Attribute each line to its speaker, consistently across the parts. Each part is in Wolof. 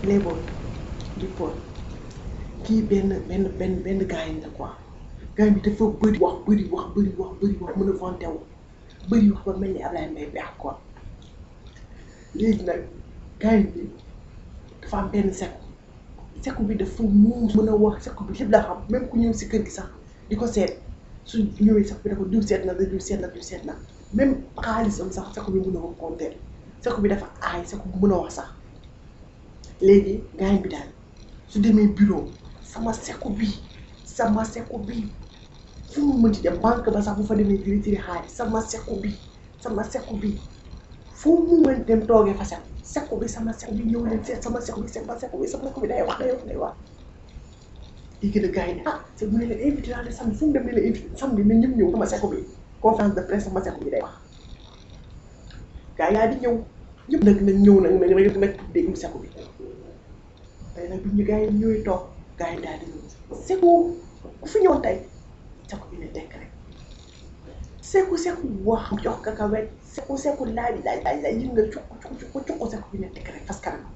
Speaker 1: playboy di Paul kii benn benn benn benn gars yi la quoi gars bi dafa bëri wax bëri wax bëri wax bëri wax mën a vanté wu bëri wax ba mel ni Ablaye Mbaye beex quoi léegi nag gars bi dafa am benn sekku sekku bi dafa muus mën a wax sekku bi lépp la xam même ku ñëw si kër gi sax di ko seet su ñëwee sax bi dafa diw seet na da diw seet na diw seet na même xaalisam sax sekku bi mën a ko compter sekku bi dafa aay sekku bi mën a wax sax léegi gars bi daal su demee bureau sama sekku bi sama sekku bi fu mu mënti dem banque ba sax bu fa demee di retiré xaalis sama sekku bi sama sekku bi fu mu mën dem toogee fa sekku sekku bi sama sekku bi ñëw leen seet sama sekku bi sama sekku bi sama sekku bi day wax day wax day wax léegi nag gars yi ne ah c'est bu ne leen invité naa leen samedi fu mu dem ne leen invité samedi na ñëpp ñëw sama sekku bi conférence de presse sama sekku bi day wax gars yaa di ñëw ñëpp nag nag ñëw nag nag nag nag déglu sekku bi tey nag bi ñu gars yi ñëwee toog gars yi daal di ñëw sekku ku fi ñëwoon tey sekku bi ne tekk rek sekku sekku wax jox ka ka wet sekku sekku laaj laaj laaj laaj yi nga cukk cukk cukk cukk sekku bi ne tekk rek fas kanam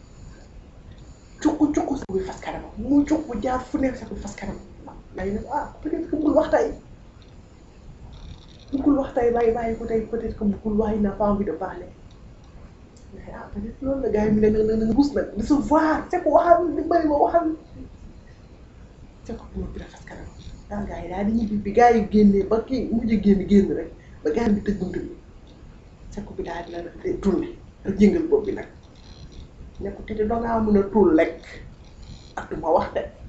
Speaker 1: cukk cukk sekku bi fas kanam mu cukk jaar fu ne sekku bi fas kanam lay ne ah peut-être que bul wax tey bëggul wax tey bàyyi bàyyi ko tey peut-être que bëggul wax il n'a pas envie de parler mais ah peut-être loolu la gars yi mu ne na na bus nag de se voir sekku waxal di bëri ma waxal sekku bi noppi fas kanam daal gars yi daal di ñibbi bi gars yi génnee ba kii mujj génn génn rek ba gars bi tëj bunt bi sekku bi daal di la rek tourné rek yëngal bopp bi nag ne ko te dangaa mën a tuul lekk ak du ma wax de